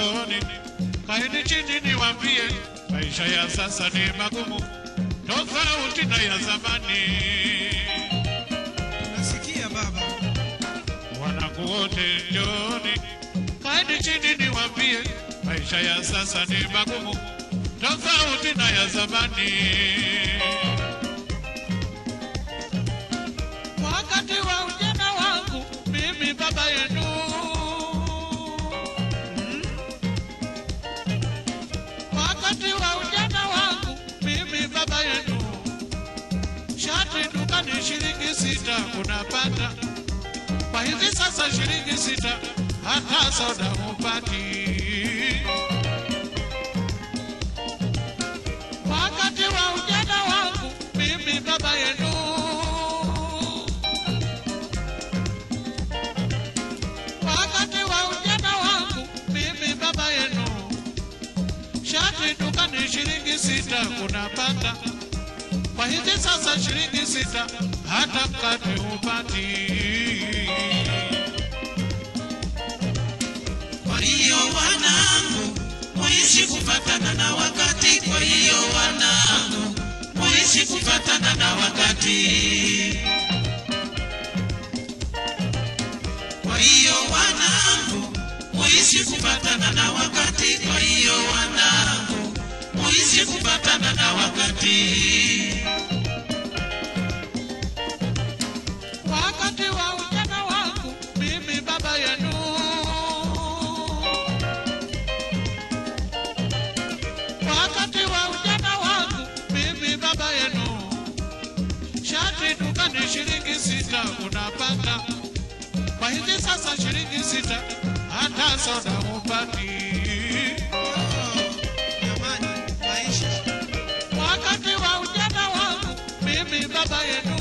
njooni, kaeni chini niwaambie, maisha ya sasa ni magumu, tofauti na ya zamani. Nasikia baba. Wanangu wote njooni, kaeni chini niwaambie, maisha ya sasa ni magumu, tofauti na ya zamani. Wakati wa ujana wangu mimi baba yenu, wakati wa ujana wangu mimi baba yenu, shati dukani shilingi sita unapata kwa hivi sasa shilingi sita hata soda hupati. Wakati wa ujana wangu mimi baba yenu, wakati wa ujana wangu mimi baba yenu, shati dukani shilingi sita unapata kwa hivi sasa shilingi sita hata mkate hupati. Kwa hiyo wanangu, muishi kufatana na wakati. Kwa hiyo wanangu, muishi kufatana na wakati. Kwa hiyo wanangu, muishi kufatana na wakati. Kwa hiyo wanangu, muishi kufatana na wakati. Wakati wa ujana wangu mimi baba yenu, wakati wa ujana wangu mimi baba yenu, shati dukani shilingi sita unapata, kwa hivi sasa shilingi sita hata soda hupati. Jamani, maisha. wakati wa ujana wangu mimi baba yenu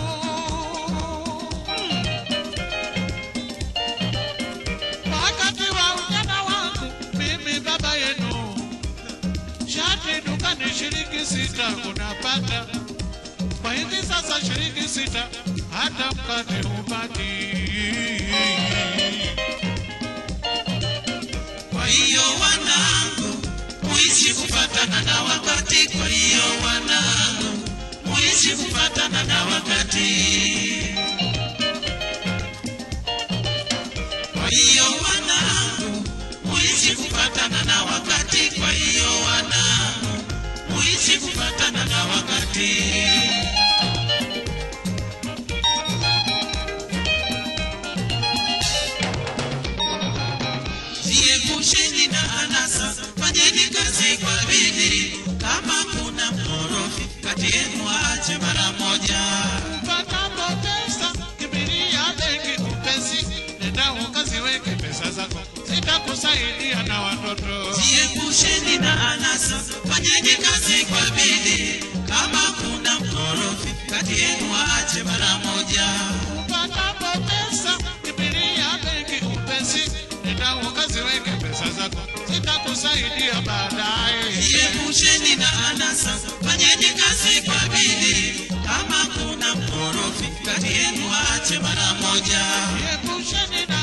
wakati wa ujana wangu mimi baba yenu shati dukani shilingi sita unapata kwa hivi sasa shilingi sita hata mkate hupati Kwa hiyo wanangu, muishi kufatana na wakati. Kwa hiyo wanangu, muishi kufatana na wakati. Kwa hiyo wanangu, muishi kufatana na wakati. Kwa hiyo wanangu, muishi kufatana na wakati. Jiepusheni na anasa, fanyeni kazi kwa bidii. Kama kuna mkorofi kati yenu, aache mara moja. Patapo pesa kimbilia benki upesi, nenda ukaziweke pesa zako, zitakusaidia na watoto. Jiepusheni na anasa, fanyeni kazi kwa bidii. Kama kuna mkorofi kati yenu, aache mara moja. Patapo pesa kimbilia benki upesi, nenda ukaziweke pesa zako, zitakusaidia baadaye. Jiepusheni na anasa, fanyeni kazi kwa bidii. Kama kuna mkorofi kati yenu, aache mara moja. Epusheni na